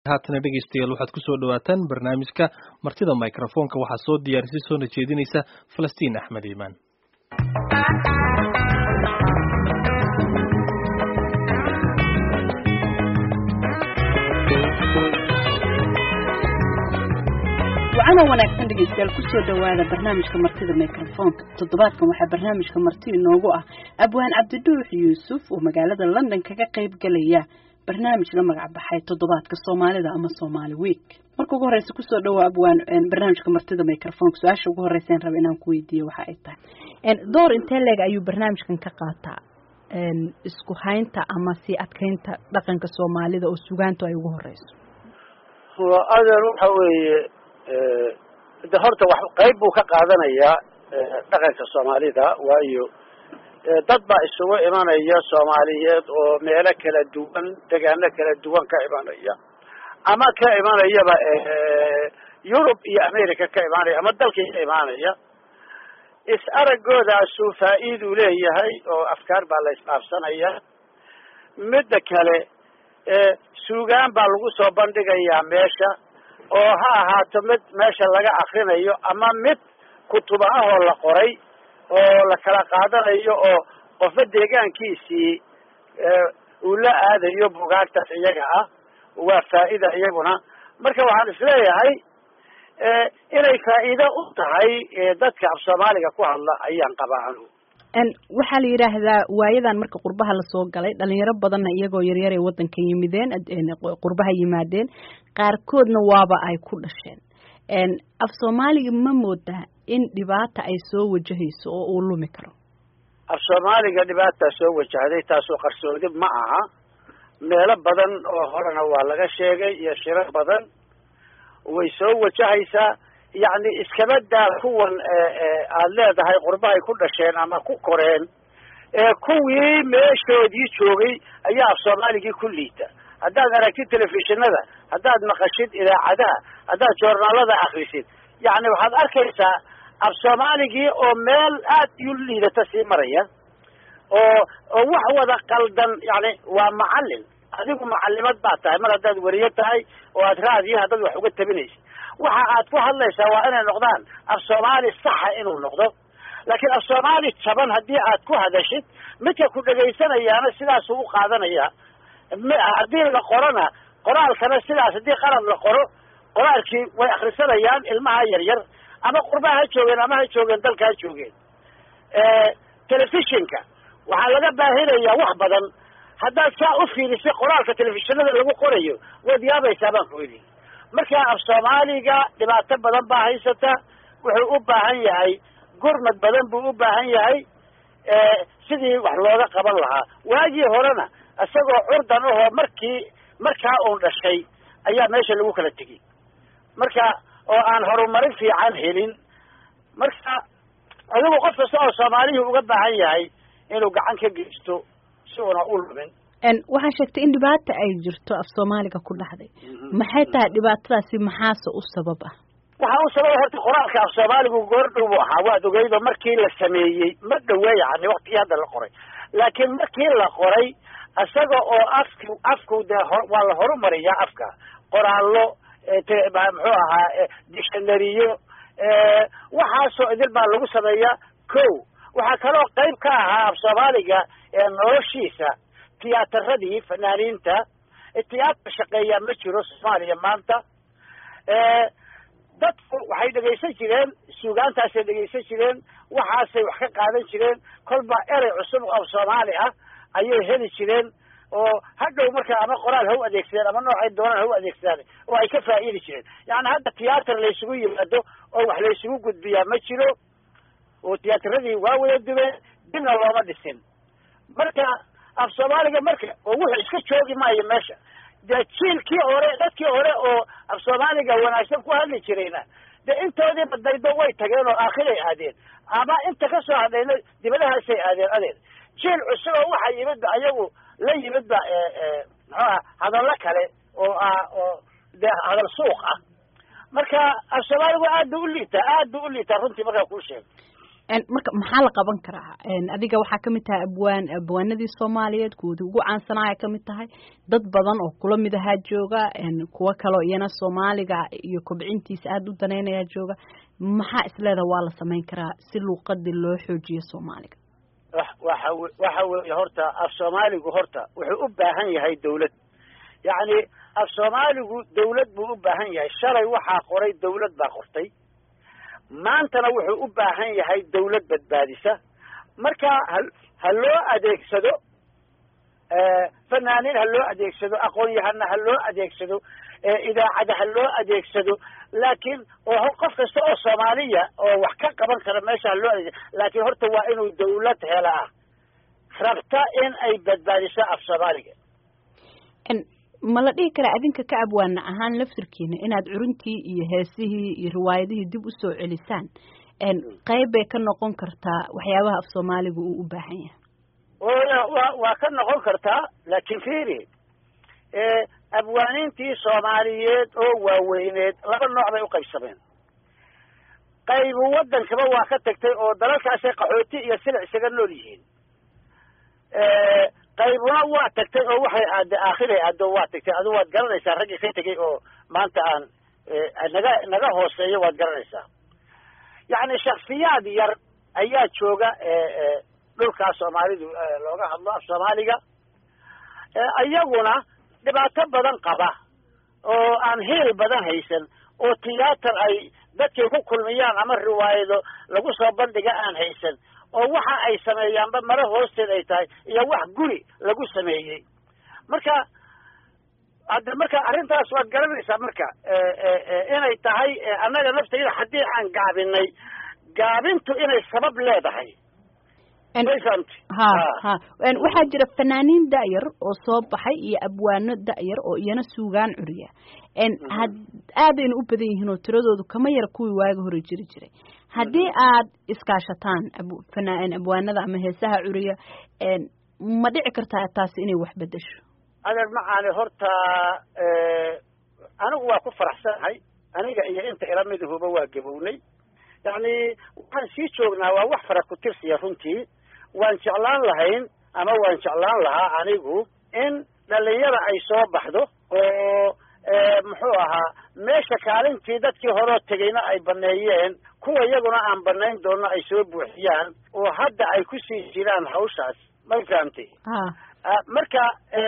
haatana dhegaystayaal waxaad kusoo dhawaataan barnaamijka martida microfoonka waxaa soo diyaarisay soona jeedinaysa falastiin axmed iimaan wacana wanaagsan dhegeystayaal kusoo dhawaada barnaamijka martida microfoonka toddobaadkan waxaa barnaamijka marti inoogu ah abwaan cabdiduux yuusuf oo magaalada london kaga qayb galaya barnaamij la magac baxay toddobaadka soomaalida ama somaali week marka ugu horeysa kusoo dhawo abwaan barnaamijka martida microfonka su-aasha ugu horeysa raba inaan ku weydiiyo waxa ay tahay door intee leeg ayuu barnaamijkan ka qaataa isku haynta ama sii adkeynta dhaqanka soomaalida oo sugaantu ay ugu horeyso adeer waxa weeye de horta wax qayb buu ka qaadanayaa dhaqanka soomaalida waayo dad baa isugu imanaya soomaaliyeed oo meelo kala duwan degaano kala duwan ka imanaya ama ka imanayaba yurub iyo america ka imaanaya ama dalkii ka imaanaya is aragoodaasu faa'iiduu leeyahay oo afkaar baa la isdhaafsanaya midda kale suugaan baa lagu soo bandhigayaa meesha oo ha ahaato mid meesha laga akrinayo ama mid kutuba ahoo la qoray oo la kala qaadanayo oo qofba deegaankiisii uu la aadayo bugaagtaas iyaga ah waa faa'ida iyaguna marka waxaan isleeyahay inay faa'iido u tahay dadka af soomaaliga ku hadla ayaan qabaa anugu waxaa la yidhaahdaa waayadan marka qurbaha lasoo galay dhalinyaro badanna iyagoo yaryar ay waddanka yimideen qurbaha yimaadeen qaarkoodna waaba ay ku dhasheen af soomaaliga ma moodaa in dhibaata ay soo wajahayso oo uu lumi karo af soomaaliga dhibaataa soo wajahday taasoo qarsoodi ma aha meelo badan oo horena waa laga sheegay iyo shiro badan way soo wajahaysaa yacni iskaba daa kuwan aada leedahay qurbahay ku dhasheen ama ku koreen kuwii meeshoodii joogay ayaa af soomaaligii ku liita haddaad aragtid telefishinada haddaad maqashid idaacadaha haddaad joornaalada akrisid yacni waxaad arkaysaa af soomaaligii oo meel aad u liidata sii maraya oo oo wax wada qaldan yani waa macallin adigu macallimad baa tahay mar haddaad weriyo tahay oo aad raadiyo haddaad wax uga tabinaysid waxa aad ku hadlaysaa waa inay noqdaan af soomaali saxa inuu noqdo laakiin af soomaali jaban haddii aad ku hadashid midka ku dhegaysanayaana sidaasuu u qaadanaya haddii la qorona qoraalkana sidaas haddii qalad la qoro qoraalkii way akrisanayaan ilmaha yaryar ama qurbaha ha joogeen ama ha joogeen dalka ha joogeen telefishinka waxaa laga baahinayaa wax badan haddaad saa u fiirisay qoraalka telefishinada lagu qorayo waad yaabaysaa baan ku idhi markaa af soomaaliga dhibaato badan baa haysata wuxuu u baahan yahay gurmad badan buu u baahan yahay sidii wax looga qaban lahaa waagii horena isagoo curdan ahoo markii markaa uun dhashay ayaa meesha lagu kala tegey marka oo aan horumarin fiican helin marka adigu qof kasta oo soomaalihii uga baahan yahay inuu gacan ka geysto si una u lumin waxaa sheegtay in dhibaata ay jirto af soomaaliga ku dhacday maxay tahay dhibaatadaasi maxaase u sabab ah waxaa u sababa horta qoraalka af soomaaligu goordhow buu ahaa waad ogeydo markii la sameeyey ma dhawe yani waktigii hadda la qoray laakiin markii la qoray isaga oo afki afku dee waa la horumariyaa afka qoraallo muxuu ahaa dictionariyo waxaasoo idil baa lagu sameeyaa ko waxaa kaloo qayb ka ahaa af soomaaliga noloshiisa tiyaatarradii fanaaniinta tiyaatar shaqeeyaa ma jiro soomaaliya maanta dadku waxay dhegaysan jireen suugaantaasay dhegaysan jireen waxaasay wax ka qaadan jireen kolba erey cusub oo soomaali ah ayay heli jireen oo hadhow markaa ama qoraal ha u adeegsadeen ama noocay doonaan ha u adeegsadaan oo ay ka faa'iidi jireen yani hadda tiyaatar laysugu yimaado oo wax laysugu gudbiyaa ma jiro oo tiyaatarradii waa wada dubeen dibna looma dhisin marka af soomaaliga marka oo wuxuu iska joogi maayo meesha dee jiilkii hore dadkii hore oo af soomaaliga wanaagsan ku hadli jirayna dee intoodii badaydo way tageen oo aakhiray aadeen ama inta ka soo hadhayna dibadahaasay aadeen adeer jiil cusub oo waxa yimidba ayagu la yimidba muxuuha hadallo kale oo ah oo dee hadal suuq ah marka af soomaaligu aad bu u liitaa aad bu u liitaa runtii markaa kuu sheego marka maxaa la qaban karaa adiga waxaa kamid tahay abwaan abwaanadii soomaaliyeed kuwoodii ugu caansanaya kamid tahay dad badan oo kula mid ahaa jooga kuwo kaleo iyana soomaaliga iyo kobcintiisa aada u danaynayaa jooga maxaa isleeda waa la samayn karaa si luuqadii loo xoojiyo soomaaliga waxa waxa weeye horta af soomaaligu horta wuxuu u baahan yahay dawlad yacni af soomaaligu dawlad buu u baahan yahay shalay waxaa qoray dawlad baa qortay maantana wuxuu u baahan yahay dawlad badbaadisa marka ha ha loo adeegsado fanaaniin ha loo adeegsado aqoon-yahana ha loo adeegsado idaacada ha loo adeegsado laakiin oo qof kasta oo soomaaliya oo wax ka qaban kara meesha ha loo adeegsado laakiin horta waa inuu dawlad hela ah rabta in ay badbaadiso af soomaaliga ma la dhihi karaa adinka ka abwaana ahaan laftirkiina inaad curuntii iyo heesihii iyo riwaayadihii dib u soo celisaan qayb bay ka noqon kartaa waxyaabaha af soomaaliga uu u baahan yahay wa waa ka noqon kartaa laakiin fiiri abwaaniintii soomaaliyeed oo waaweyneed laba nooc bay u qaybsameen qaybu waddankaba waa ka tagtay oo dalalkaasay qaxooti iyo silic isaga nool yihiin qaybuna waa tagtay oo waxay aada aakhiray aado waa tagtay adu waad garanaysaa raggii ka tegay oo maanta aan naga naga hooseeyo waad garanaysaa yacni shaksiyaad yar ayaa jooga dhulkaa soomaalidu looga hadlo af soomaaliga iyaguna dhibaato badan qaba oo aan heel badan haysan oo tiyaatar ay dadkay ku kulmiyaan ama riwaayado lagu soo bandhiga aan haysan oo waxa ay sameeyaanba mare hoosteed ay tahay iyo wax guri lagu sameeyey marka hadda marka arrintaas waad garanaysaa marka inay tahay annaga naftayda haddii aan gaabinay gaabintu inay sabab leedahay ha ha waxaa jira fanaaniin da'yar oo soo baxay iyo abwaano da'yar oo iyana suugaan curiya had aadayna u badan yihiin oo tiradoodu kama yara kuwii waaga hore jiri jiray haddii aad iskaashataan fanaan abwaanada ama heesaha curiya ma dhici kartaa taasi inay wax bedesho adeer macaani horta anigu waa ku faraxsanahay aniga iyo inta ila midahuba waa gabownay yacni waxaan sii joognaa waa wax fara ku tirsiya runtii waan jeclaan lahayn ama waan jeclaan lahaa anigu in dhalinyada ay soo baxdo oo muxuu ahaa meesha kaalintii dadkii horeo tegayna ay baneeyeen kuwa iyaguna aan banayn doonno ay soo buuxiyaan oo hadda ay kusii jiraan hawshaas ma fahamtay marka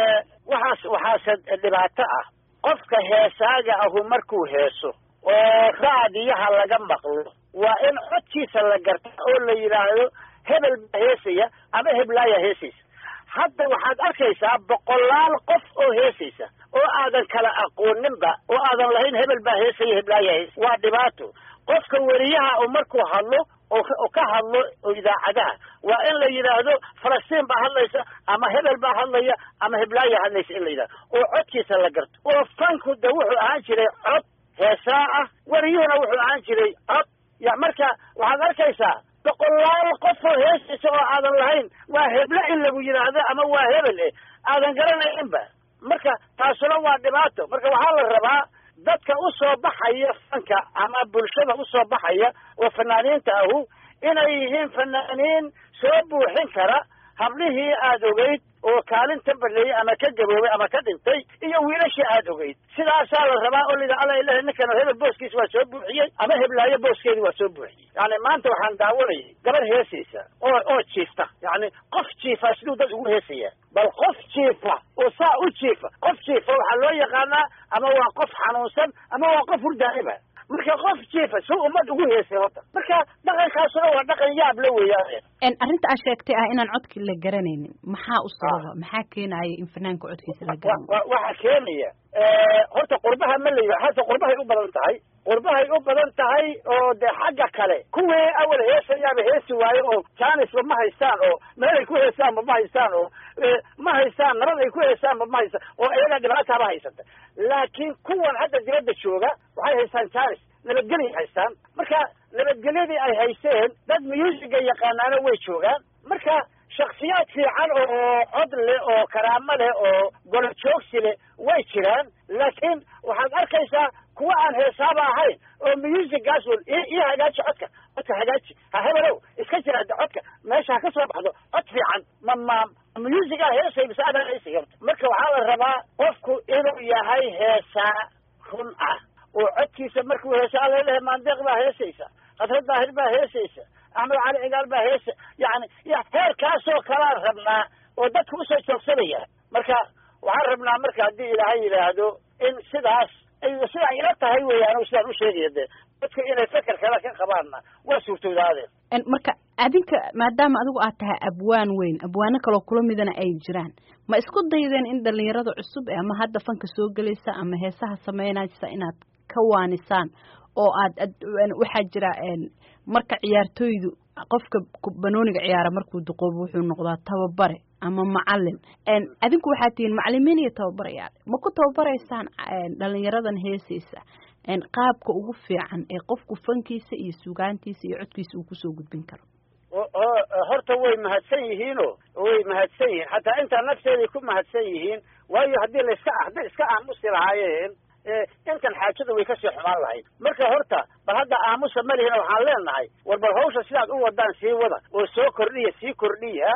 waxaas waxaase dhibaato ah qofka heesaaga ahu markuu heeso oo raadiyaha laga maqlo waa in codkiisa la garta oo la yidhaahdo hebel baa heesaya ama heblaaya heesaysa hadda waxaad arkaysaa boqolaal qof oo heesaysa oo aadan kala aqooninba oo aadan lahayn hebel baa heesaya heblaaya heesa waa dhibaato qofka weriyaha u markuu hadlo oo ka hadlo oo idaacadaha waa in la yidhaahdo falastiin baa hadlaysa ama hebel baa hadlaya ama heblaaya hadlaysa in la yidhahdo oo codkiisa la garto oo fanku de wuxuu ahaan jiray cod heesaa ah weriyuhuna wuxuu ahaan jiray cod ya marka waxaad arkaysaa boqolaal qof oo heesaysa oo aadan lahayn waa heble in lagu yidhaahdo ama waa hebel eh aadan garanayninba marka taasuna waa dhibaato marka waxaa la rabaa dadka u soo baxaya fanka ama bulshada u soo baxaya oo fanaaniinta ahu inay yihiin fanaaniin soo buuxin kara hablihii aada ogeyd oo kaalinta baneeyey ama ka gaboobay ama ka dhintay iyo wiilashii aada ogeyd sidaasaa la rabaa oo lida alla ilahi ninkan hebel booskiisa waa soo buuxiyey ama heblaayo booskeedi waa soo buuxiyey yani maanta waxaan daawanayay gabar heesaysa oo oo jiifta yani qof jiifa siduu dad ugu heesaya bal qof jiifa oo saa u jiifa qof jiifa waxaa loo yaqaanaa ama waa qof xanuunsan ama waa qof hurdaaiba marka qof jiifa si ummad ugu heesay horta marka dhaqankaasuna waa dhaqan yaab la weeyaan arrinta aad sheegtay ah inaan codkii la garanaynin maxaa u sababa maxaa keenaya in fanaanka codkiisa la garanayo waxaa keenaya horta qurbaha ma la hata qurbahay u badan tahay qurbahay u badan tahay oo de xagga kale kuwii awal heesayaaba heesi waayo oo jaanisba ma haystaan oo meel ay ku heesaanba ma haystaan oo ma haystaan nabad ay ku heesaanba ma haystaan oo iyaga dhibaataaba haysata laakiin kuwan hadda dibadda jooga waxay haystaan jaanis nabadgelya haystaan marka nabadgelyadii ay haysteen dad musiga yaqaanaana way joogaan marka shaksiyaad fiican oo cod leh oo karaamo leh oo golo joogsi leh way jiraan laakiin waxaad arkaysaa kuwa aan heesaaba ahayn oo musigaas ii hagaaji codka codka hagaaji ha hebelow iska run ah oo codkiisa markuu heesa alla lehe maandeeq baa heesaysa khadra daahir baa heesaysa axmed cali cigaal baa heesa yani heerkaasoo kalaan rabnaa oo dadka usoo joogsanaya marka waxaan rabnaa marka haddii ilaahay yidhaahdo in sidaas ay sidaa ila tahay weeyaan sidaan usheegaya dee dadka inay feker kale ka qabaanna waa suurtoodaadeen marka adinka maadaama adigu aad tahay abwaan weyn abwaano kaloo kula midana ay jiraan ma isku daydeen in dhalinyarada cusub ama hadda fanka soo gelaysa ama heesaha sameynaysa inaad ka waanisaan oo aad waxaa jira marka ciyaartooydu qofka banooniga ciyaara markuu duqoobo wuxuu noqdaa tababare ama macalin adinku waxaad tihiin macalimiin iyo tababarayaal ma ku tababaraysaan dhalinyaradan heesaysa qaabka ugu fiican ee qofku fankiisa iyo sugaantiisa iyo codkiisa uu kusoo gudbin karo horta way mahadsan yihiino way mahadsan yihiin xataa intaa nafteeday ku mahadsan yihiin waayo haddii laiska hadday iska aamusi lahaayeen intan xaajada way kasii xumaan lahayd marka horta bal hadda aamusa malihina waxaan leenahay war bal hawsha sidaad u wadaan sii wada oo soo kordhiya sii kordhiya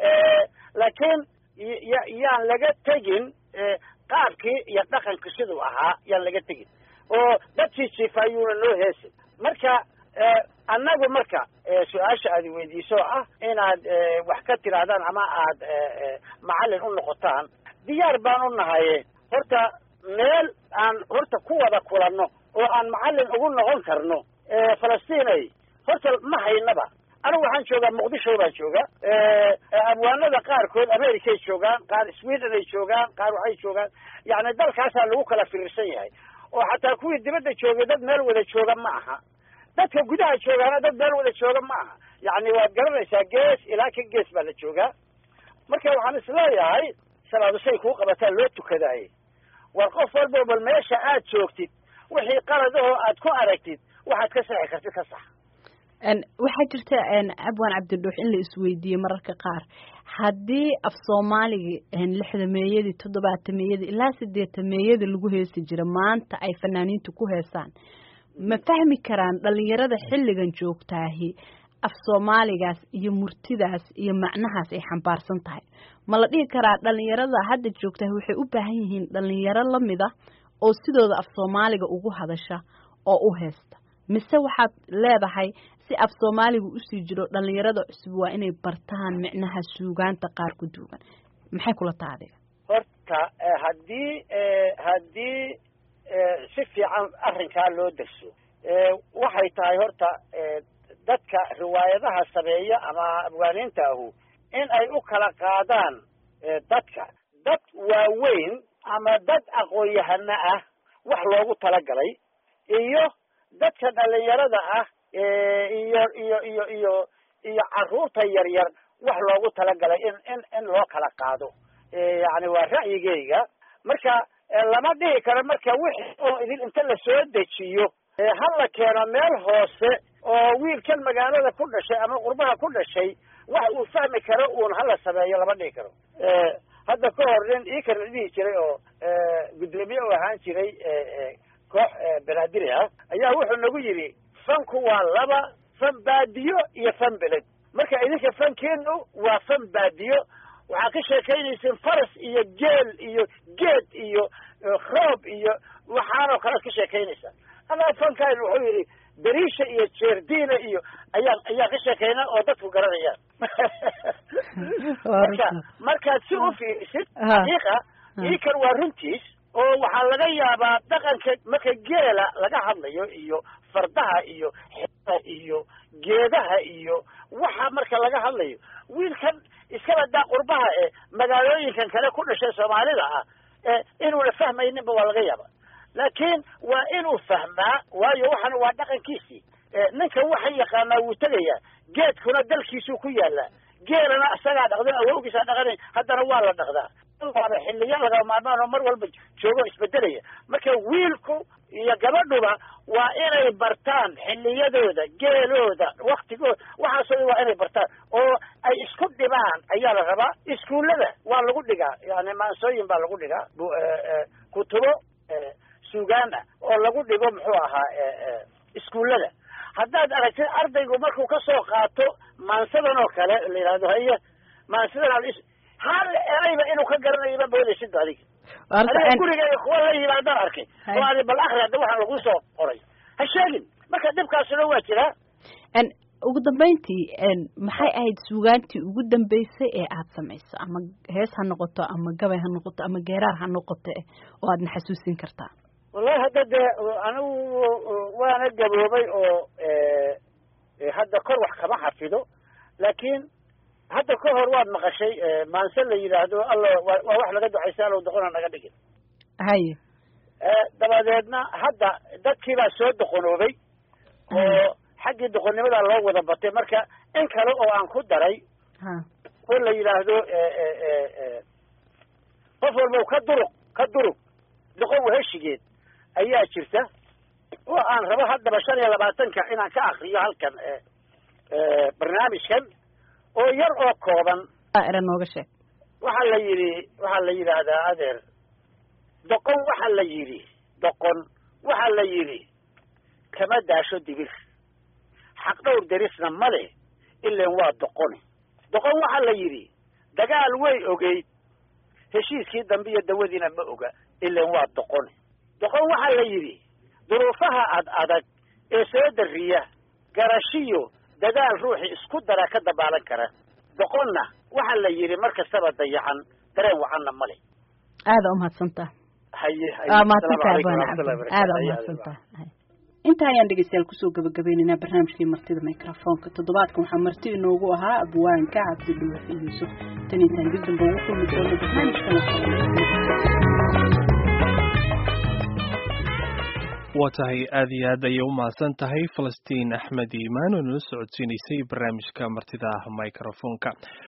laakiin yaan laga tegin qaabkii iyo dhaqanka siduu ahaa yaan laga tegin oo dadkii jiifaayuuna noo heesin marka annagu marka su-aasha aad weydiiso ah inaad wax ka tirahdaan ama aad macallin u noqotaan diyaar baan u nahaye horta meel aan horta ku wada kulanno oo aan macallin ugu noqon karno falastiinay horta ma haynaba anigu waxaan joogaa muqdisho baan jooga abwaanada qaarkood americay joogaan qaar sweden ay joogaan qaar waxay joogaan yani dalkaasaa lagu kala firirsan yahay oo xataa kuwii dibadda joogay dad meel wada jooga ma aha dadka gudaha joogaana dad meel wada jooga ma aha yani waad garanaysaa gees ilaa ka gees baa la joogaa marka waxaan isleeyahay salaadu say kuu qabataa loo tukadaaye war qof walbo bal meesha aad joogtid wixii qaladahoo aad ku aragtid waxaad ka saxi kartid ka sax waxaa jirta abwaan cabdidhuux in la isweydiiyey mararka qaar haddii af soomaaliga lixdameeyadii toddobaatameeyadii ilaa sideetameeyadii lagu heesi jira maanta ay fanaaniintu ku heesaan ma fahmi karaan dhalinyarada xilligan joogtaahi af soomaaligaas iyo murtidaas iyo macnahaas ay xambaarsan tahay ma la dhihi karaa dhalinyarada hadda joogtaahi waxay u baahan yihiin dhalinyaro lamid ah oo sidooda af soomaaliga ugu hadasha oo u heesta mise waxaad leedahay si af soomaaliga usii jiro dhalinyarada cusub waa inay bartaan micnaha suugaanta qaar ku duugan maxay kula taha adiga horta haddii haddii si fiican arrinkaa loo derso waxay tahay horta dadka riwaayadaha sameeya ama abwaaniinta ahu in ay u kala qaadaan dadka dad waaweyn ama dad aqoon-yahano ah wax loogu talagalay iyo dadka dhalinyarada ah iyo iyo iyo iyo iyo carruurta yaryar wax loogu talagalay in in in loo kala qaado yani waa ra'yigeyga marka lama dhihi karo marka wixii oo idin inta lasoo dejiyo ha la keeno meel hoose oo wiilkan magaalada ku dhashay ama qurbaha ku dhashay wax uu fahmi karo uun hala sameeyo lama dhihi karo hadda ka hor nin ii kala dhihi jiray oo guddoomiye u ahaan jiray koox banaadiri ah ayaa wuxuu nagu yidhi fanku waa laba fan baadiyo iyo fan beled marka idinka fankeenu waa fan baadiyo waxaad ka sheekaynaysiin faras iyo geel iyo geed iyo roob iyo waxaanoo kalead ka sheekaynaysaa adaa fankaan wuxuu yidhi dariisha iyo jeerdiina iyo ayaan ayaan ka sheekaynaa oo dadku garanayaan marka markaad si u fiirisid xaqiiqa iikan waa runtiis oo waxaa laga yaabaa dhaqanka marka geela laga hadlayo iyo fardaha iyo xeeha iyo geedaha iyo waxa marka laga hadlayo wiilkan iskaba daa qurbaha ee magaalooyinkan kale ku dhashay soomaalida ah inuuna fahmayninba waa laga yaaba laakiin waa inuu fahmaa waayo waxan waa dhaqankiisii ninka waxa yaqaanaa wuu tegayaa geedkuna dalkiisuu ku yaalaa geelana isagaa dhaqdan awowgiisaa dhaqanay haddana waa la dhaqdaa waaba xiliya laga maarmaan oo mar walba joogo isbedelaya marka wiilku iyo gabadhuba waa inay bartaan xiliyadooda geelooda waktigooda waxaasoo waa inay bartaan oo ay isku dhibaan ayaa la rabaa iskuullada waa lagu dhigaa yani maansooyin baa lagu dhigaa kutubo suugaan ah oo lagu dhigo muxuu ahaa iskuullada haddaad aragtid ardaygu markuu kasoo qaato maansadan oo kale la yidhahdo haye maansadan hal erayba inuu ka garanayaba moodaysid adiga aniga gurigeyga kuwa la yimaadaan arkay oo adi bal akri hadda waxaa lagu soo qoray ha sheegin marka dhibkaasuna waa jiraa ugu dambeyntii maxay ahayd suugaantii ugu dambeysay ee aad samayso ama hees ha noqoto ama gabay ha noqoto ama geeraar ha noqoto oo aadna xasuusin kartaa wallahi hadda dee anigu waana gaboobay oo hadda kor wax kama xafido laakiin hadda ka hor waad maqashay maanse la yidhaahdo alla waa wax laga ducaysa allow doqona naga dhigin haye dabadeedna hadda dadkii baa soo doqonoobay oo xaggii doqonnimadaa loo wada batay marka in kale oo aan ku daray oo la yidhaahdo qof walbow ka duruq ka durug doqon waheshigeed ayaa jirta oo aan rabo haddaba shan iyo labaatanka inaan ka akriyo halkan barnaamijkan oo yar oo kooban era nooga sheeg waxaa la yidhi waxaa la yidhaahdaa adeer doqon waxaa la yidhi doqon waxaa la yidhi kama daasho dibir xaq dhowr derisna ma leh ilan waa doqoni doqon waxaa la yidhi dagaal way ogeyd heshiiskii dambe iyo dawadiina ma oga ilan waa doqoni doqon waxaa la yidhi duruufaha ad adag ee soo dariya garashiyo dadaal ruuxii isku dara ka dabaalan kara doqonna waxaa la yidhi mar kastaba dayacan dareen wacanna ma leh aada umahadsantaa haye aada umahadsantaa inta ayaan dhegeystayaal kusoo gabagabaynaynaa barnaamijkii martida microfoonka toddobaadkan waxaa marti inoogu ahaa abwaanka cabdidhuux yuusuf tan intaan dib damba ugu kulmi doono barnaamijkan waa tahay aada iyo aad ayay u mahadsan tahay falastiin axmed iimaan oo nala socodsiinaysay barnaamijka martida microfoonka